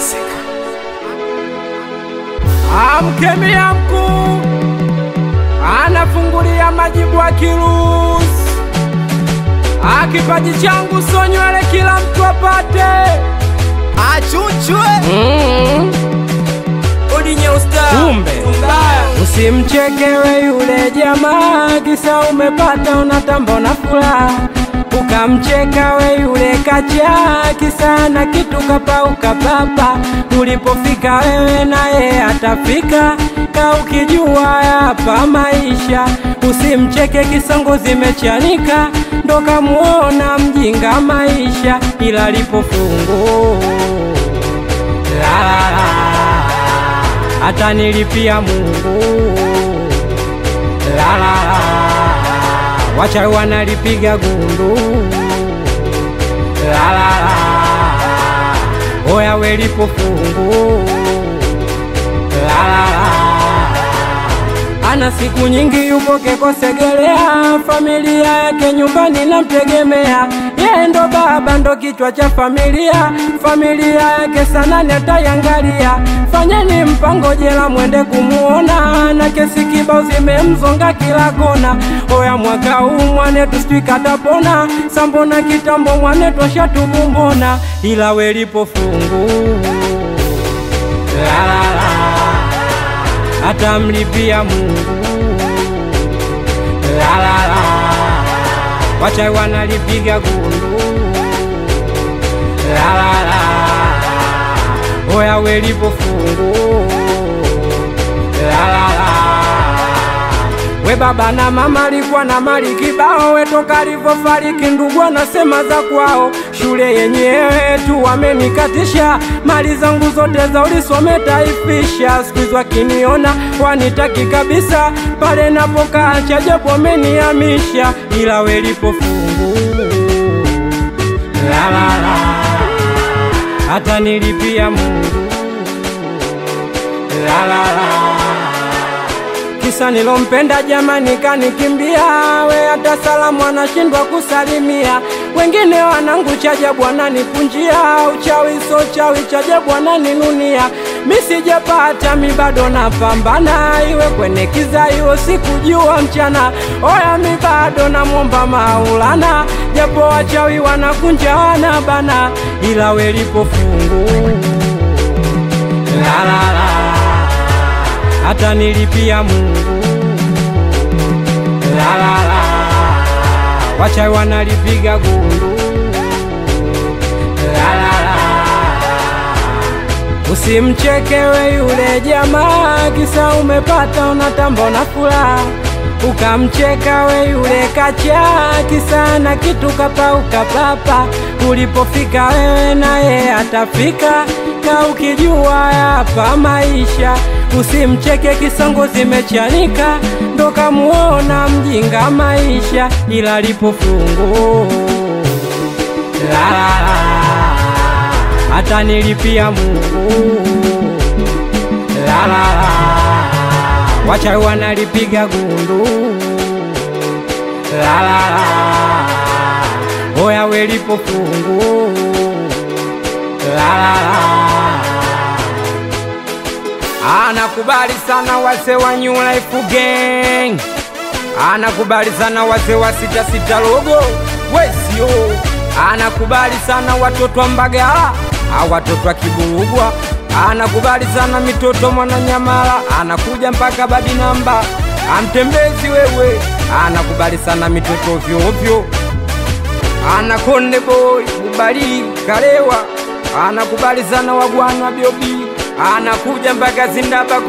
Amkemia mkuu anafungulia majibu akiruhusu, akipaji changu so nywele kila mtu apate. Achuchwe Mm. Odinye usta Kumbe usimchekewe yule jamaa, kisa umepata unatamba na furaha, ukamcheka we yule kacha, kisa na kitu kapauka papa. Ulipofika wewe naye atafika, ka ukijua hapa maisha. Usimcheke kisongo zimechanika, ndo kamuona mjinga maisha, ila lipofungu la la la hata nilipia Mungu la la la, wacha wanalipiga gundu la la la, oya welipo fungu la la la, ana siku nyingi yupo Kekosegelea, familia yake nyumbani namtegemea, yeye ndo baba ndo kichwa cha familia, familia yake sana natayangalia. Fanyeni mpango jela mwende kumuona, na kesi kibao zimemzonga kila kona. Oya mwaka huu mwanetu sijui katapona, sambona kitambo mwanetu ashatubumbona, ila welipo fungu la la la atamlipia Mungu la la la, wacha wanalipiga gundu la la la, oya welipo fungu la la la, we baba na mama alikuwa na mali kibao, we toka alivyofariki ndugu anasema za kwao, shule yenyewe tu wamenikatisha, mali zangu zote za ulisome taifisha, siku hizi wakiniona wanitaki kabisa, pale napokaa chajabu wamenihamisha, ila welipo fungu la la la, hata nilipia Mungu la la la kisa nilompenda jamani kanikimbia, we hata salamu anashindwa kusalimia. Wengine wanangu chajabu wananipunjia, uchawi so chawi chajabu wananinunia. Mi sijapata mi bado napambana, iwe kwenye kiza iwe sikujua mchana. Oya mi bado namwomba Maulana, japo wachawi wanakunja wanabana, ila welipo fungu la la la hata nilipia Mungu la la la, wacha wanalipiga gundu la la la, usimchekewe yule jamaa, kisa umepata unatamba na furaha ukamcheka we yule kacha, kisa na kitu kapauka papa. Ulipofika wewe naye atafika, ka ukijua hapa maisha. Usimcheke kisongo zimechanika, ndo kamuona mjinga maisha, ila lipo fungu la la la, hata nilipia Mungu la la la wacha wanalipiga gundu la la la, oya welipo fungu la la la. Anakubali sana wase wa New Life Gang, anakubali sana wase wa sita sita logo wesio, anakubali sana watoto wa Mbagala, au watoto wa Kiburugwa anakubali sana mitoto Mwananyamala, anakuja mpaka badi namba amtembezi wewe, anakubali sana mitoto ovyo ovyo, anakonde boy Bubali Kalewa, anakubali sana wagwana Biobi, anakuja mpaka Zindaba